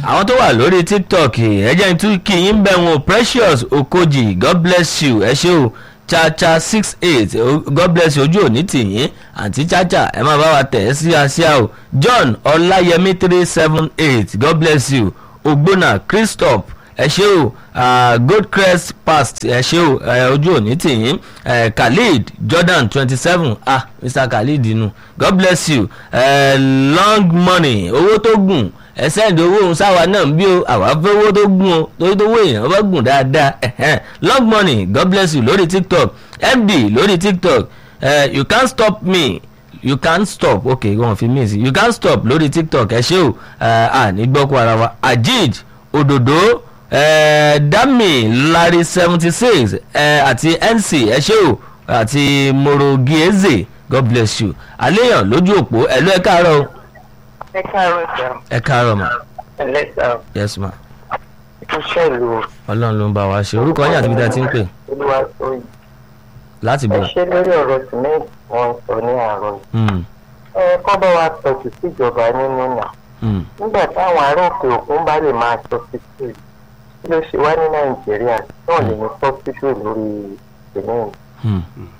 àwọn tó wà lórí tiktok ẹ jẹ́ n tún kí yín bẹ̀ wọn precious okoji god bless you ẹ ṣé o chacha six eight god bless you ojú òní tìyín àǹtí chacha ẹ máa bá wa tẹ̀ ẹ́ sí àṣìá o john ọláyẹmí three seven eight god bless you ogbona christophe ẹ ṣé o uh, goldcrest past ẹ ṣé o uh, ojú òní tìyín uh, khalid jordan twenty seven ah mr khalid inú god bless you uh, long money owó tó gùn ẹ sẹ́ndì owó òun sáwa náà ń bí o àwa fẹ́ owó tó gùn o torí tó owó èèyàn bá gùn dáadáa ẹ̀hẹ́n. long money god bless you lórí tiktok md lórí tiktok uh, you can't stop me you can't stop ok wọn fi mí sí you can't stop lórí tiktok ẹ ṣé o uh, à ní gbọ́kú ara wa ajid òdòdó eh, dami larry seventy six àti nc ẹ ṣé o àti morogieze god bless you àléyàn lójú òpó ẹ̀lú ẹ̀ káàárọ̀ o ẹ káàárọ̀ sà ẹ káàárọ̀ ma ẹlẹ́sà yes ma ìṣẹ̀lú ọlọ́run ló ń bá wa ṣe orúkọ yín àti ibi tí a ti ń pè olúwa sóyè láti ẹ bọ̀ ṣe lórí ọ̀rọ̀ sìmẹ́ǹtì wọn sọ ní àárọ̀ yìí Hmm, ẹ kọ́ bá wa tọ̀tù síjọba nínú nà hmm, nígbà táwọn ará òkè òkun bá lè máa sọ títì kí ló ṣe wá ní nàìjíríà náà lè ní sọ́fíṣù lórí sìmẹ́ǹtì hmm.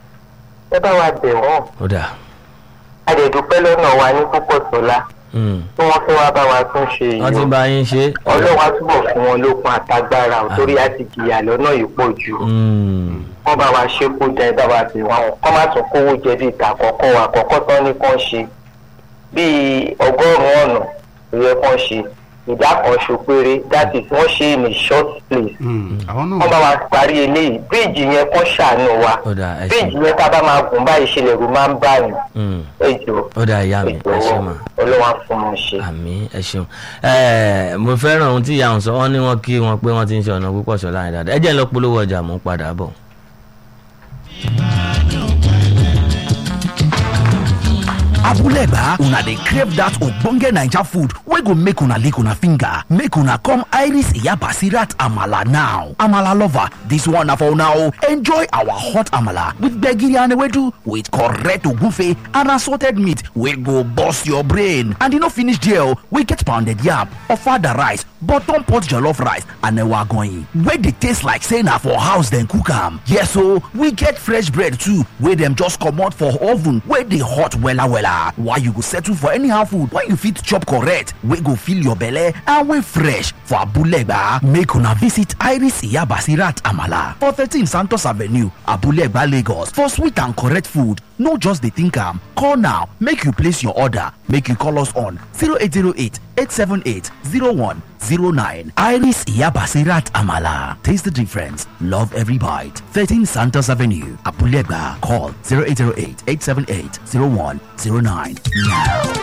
ẹ bá wa bẹ̀ wọ́n ó dà a lè dúpẹ́ lọ́nà wa ní púpọ̀ sọ́lá Hmm. tí wọ́n fẹ́ wá bá wa tún ṣe wọ́n ti yìí bá yín ṣe ọlọ́run á túbọ̀ fún wọn lókun àtagbára ò torí a ti jìyà lọ́nà yìí pọ̀ jù. Hmm, wọ́n bá wa ṣe kó jẹ bá wa fi wọn kọ́ má tún kówó jẹ bíi ìta àkọ́kọ́ wa àkọ́kọ́ tán ní kàn ṣe bíi ọgọ́rùn-ún ọ̀nà ló yẹ kàn ṣe ìdá kan ṣo péré that is wọ́n ṣe in a short place àwọn wọ́n bá náà wa parí eléyìí bíríìjì yẹn kàn ṣàánú wa ó dà ẹ ṣe bíríìjì yẹn tá a bá máa gùn báyìí ṣe lẹ̀rù máa ń bá yín Hmm, ẹjọ́ ó dà ìyá mi ẹ ṣe ẹjọ́ mà. ọlọ́wà fún mi ṣe. àmì ẹ ṣeun ẹ mo fẹ́ràn ohun tí ìyá òun sọ wọ́n ní wọ́n kí wọn pé wọ́n ti ń ṣe ọ̀nà púpọ̀ ṣọlá yẹn dáadáa ẹ jẹ́ ń lọ polówó ọjà mò ń padà bọ̀. abulegba una dey crave dat ogbonge naija food wey go make una lick una finger make una come iris iyabasirat amala now amala lover dis one na for una o enjoy our hot amala with gbegiri and ewedu with correct ogunfe and assorted meat wey go burst your brain and e no finish there o we get pounded yam ofada rice bottom pot jollof rice and ewa agoyin wey dey taste like say na for house dem cook am yes o we get fresh bread too wey dem just comot for oven wey dey hot wella wella why you go settle for anyhow food when you fit chop correct wey go fill your belle and wey fresh for abulegba make una visit iris iyabasirat amala for thirteen santos avenue abulegba lagos for sweet and correct food no just dey think am call now make you place your order make you call us on 0808 878 0109 iris iyabasirat amala taste the difference love every bite 13 santos avenue abulegba call 0808 878 0109 now